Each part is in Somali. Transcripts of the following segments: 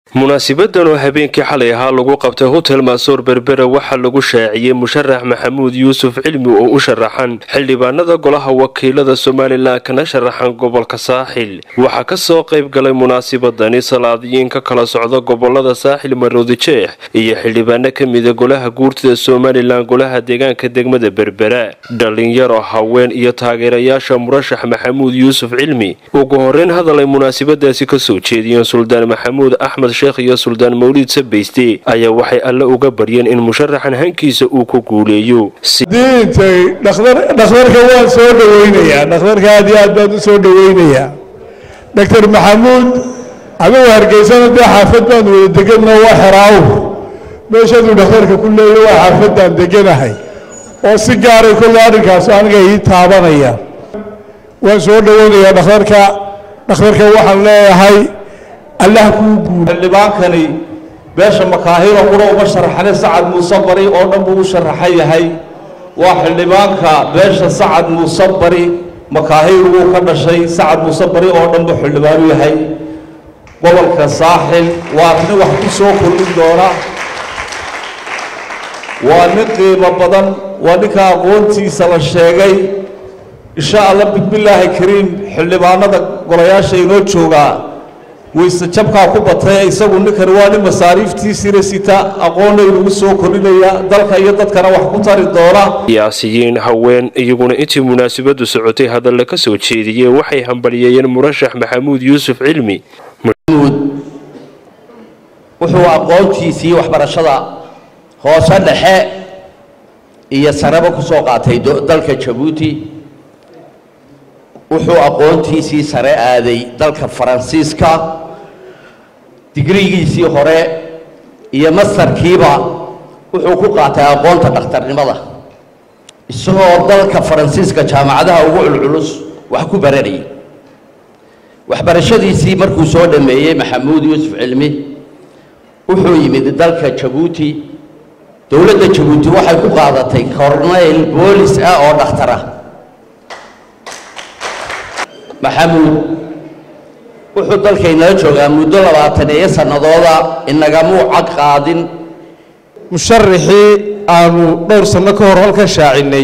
munaasibadan oo habeenkii xalay ahaa lagu qabtay hotel maasoor berbera waxaa lagu shaaciyey musharax maxamuud yuusuf cilmi oo u sharaxan xildhibaanada golaha wakiilada somalilan kana sharaxan gobolka saaxil waxaa kasoo qayb galay munaasibadani salaadiyiin ka kala socda gobolada saaxil maroodi jeex iyo xildhibaano kamida golaha guurtida somalilan golaha deegaanka degmada berbera dhalinyaro haween iyo taageerayaasha murashax maxamuud yuusuf cilmi ugu horeyn hadal ay munaasibadaasi kasoo jeediyeen suldaan maxamuud axmed sheekh iyo suldaan mawliid sabayste ayaa waxay alle uga baryeen in musharaxan hankiisa uu ku guuleeyo diintay dhakhtarka waan soo dhaweynayaa dhakhtarka aad iyo aad baan u soo dhaweynayaa doctor maxamuud adigu hargeysana dee xaafad baan wada deganno waa xeraaw meeshaduu dhakhtarka ku leeya waa xaafadaan deganahay oo si gaaray kolle arrinkaas aniga ii taabanaya waan soo dhaweynayaa dhakhtarka dhakhtarka waxaan leeyahay allah kuu guul xildhibaankani beesha makaahiro qura uma sharaxane sacad muuse bari oo dhan buu u sharaxan yahay waa xildhibaanka beesha sacad muuse bari makaahir wuu ka dhashay sacad muuse bari oo dhan buu xildhibaanu yahay gobolka saaxil waa nin wax ku soo kordhin doona waa nin qiimo badan waa ninka aqoontiisa la sheegay insha allah bismillaahi kariim xildhibaanada golayaasha inoo joogaa wayse jabkaa ku batay isagu ninkani waa nin masaariiftiisiina sita aqoonna inugu soo kordhinaya dalka iyo dadkana wax ku tari doona siyaasiyiin haween iyaguna intii munaasabadu socotay hadalla ka soo jeediyeen waxay hambalyeeyeen murashax maxamuud yuusuf cilmi maxamuud wuxuu aqoontiisii waxbarashada hoose dhexe iyo sareba ku soo qaatay dalka jabuuti wuxuu aqoontiisii sare aaday dalka faransiiska digrigiisii hore iyo mastarkiiba wuxuu ku qaatay aqoonta dhakhtarnimada isagoo dalka faransiiska jaamacadaha ugu culculus wax ku baranayay waxbarashadiisii markuu soo dhammeeyey maxamuud yuusuf cilmi wuxuu yimid dalka jabuuti dowladda jabuuti waxay ku qaadatay corneyl boolis ah oo dhakhtar ah maxamuud wuxuu dalkaynala joogaa muddo labaatan iyo sannadooda inagamuu cad qaadin musharaxii aanu dhowr sanno ka hor halkan shaacinnay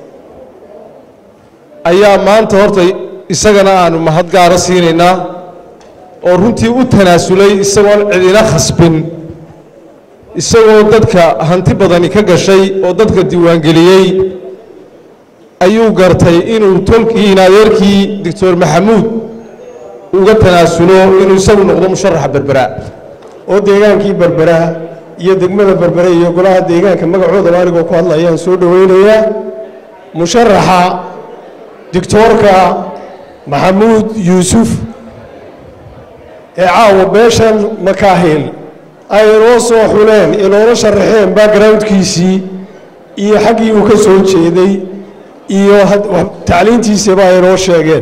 ayaa maanta horta isagana aanu mahad gaara siinaynaa oo runtii u tanaasulay isagoon cidina khasbin isagoo dadka hanti badani ka gashay oo dadka diiwaangeliyey ayuu gartay inuu tolkiin adeerkii doctor maxamuud uga tanaasulo inuu isagu noqdo musharaxa berbera oo deegaankii berbera iyo degmada berbere iyo golaha deegaanka magacoodaba anigoo ku hadlayaan soo dhoweynayaa musharaxa doctoorka maxamuud yuusuf ee caawa beeshan makaahil ay inoo soo xuleen inoola sharaxeen backgroundkiisii iyo xaggii uu ka soo jeeday iyo tacliintiisaba ay inoo sheegeen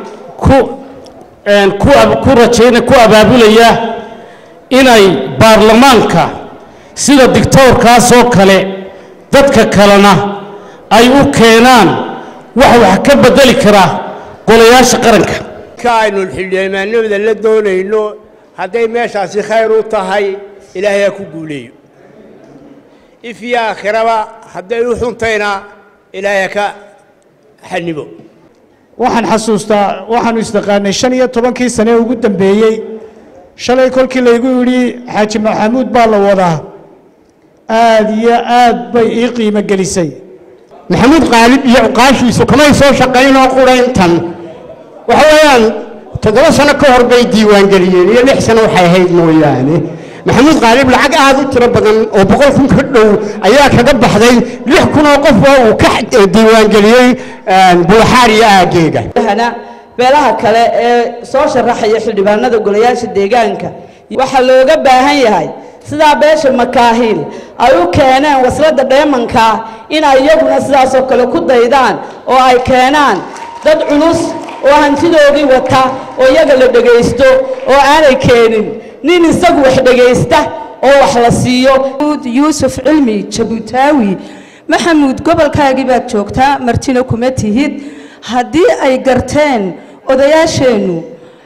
ku rajayna ku abaabulaya inay baarlamaanka sida dictoorkaasoo kale dadka kalena ay u keenaan wax wax ka bedeli karaa golayaasha qaranka ka aynu xildhibaanimada la doonayno hadday meeshaasi khayr u tahay ilaahay ha ku guuleeyo if iyo aakhiraba hadday u xuntayna ilaahay ha ka xanibo waxaan xasuustaa waxaanu isdaqaanay shan iyo tobankii sane ugu dambeeyey shalay kolkii laygu yidhi xaaji maxamuud baa la wadaa aad iyo aad bay ii qiimo gelisay maxamuud qaalib iyo cuqaashiisu kamay soo shaqaynoo qurayntan waxa weeyaan toddoba sano ka hor bay diiwaangeliyeen iyo lix sano waxay ahayd mooyaane maxamuud qaalib lacag aad u tiro badan oo boqol kun ka dhow ayaa kaga baxday lix kun oo qof oo uu ka diiwaangeliyey buuxaar iyo aageega beelaha kale ee soo sharaxaya xildhibaanada golayaasha deegaanka waxaa looga baahan yahay sidaa beesha makaahiil ay u keeneen wasladda dheemanka inay iyaguna sidaasoo kale ku daydaan oo ay keenaan dad culus oo hantidoodii wata oo iyaga la dhegaysto oo aanay keenin nin isagu wax dhegaysta oo wax la siiyo yuusuf cilmi jabuutaawi maxamuud gobolkaagii baad joogtaa martina kuma tihid haddii ay garteen odayaasheennu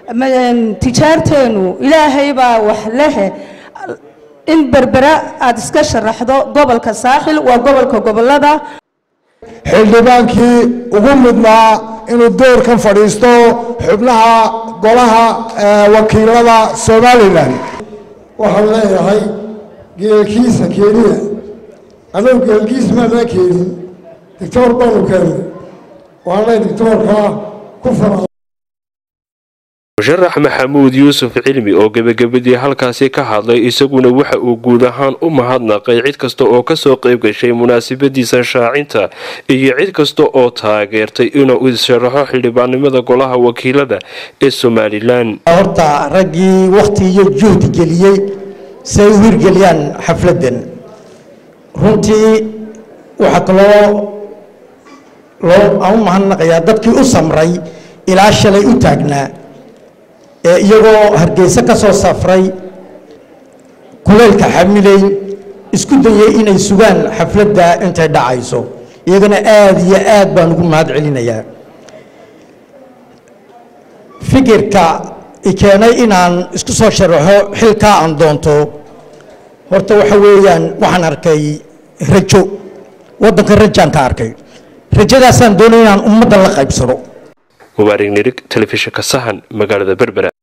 tijaarteenu ilaahay baa wax lehe in berbera aada iska sharaxdo gobolka saaxil waa gobolka gobolada xildhibaankii ugu mudnaa inuu doorkan fadhiisto xubnaha golaha wakiilada somalilan waxaan leeyahay geelkiisa keeniya anagu geelkiisa maanaa keenin dictoor baanu keenay waxaan leeyahay dictoorka ku fara musharax maxamuud yuusuf cilmi oo gebagabadii halkaasi ka hadlay isaguna waxa uu guud ahaan u mahadnaqay cid kasta oo kasoo qayb gashay munaasabadiisa shaacinta iyo cid kasta oo taageertay inuu isharaxo xildhibaannimada golaha wakiilada ee somalilan horta raggii wakhti iyo juhdi geliyey si ay u hirgeliyaan xafladdan runtii waxaa kaloo loo aan u mahadnaqayaa dadkii u samray ilaa shalay u taagnaa ee iyagoo hargeysa ka soo safray kuleylka xamileyn isku dayay inay sugaan xafladda intay dhacayso iyagana aada iyo aad baan ugu mahad celinayaa fikirka i keenay inaan isku soo sharaxo xilkaa aan doonto horta waxa weeyaan waxaan arkay rajo waddanka rajaan ka arkay rajadaasaan doonay inaan ummadda la qaybsado mubaarig nirig telefishinka sahan magaalada berbera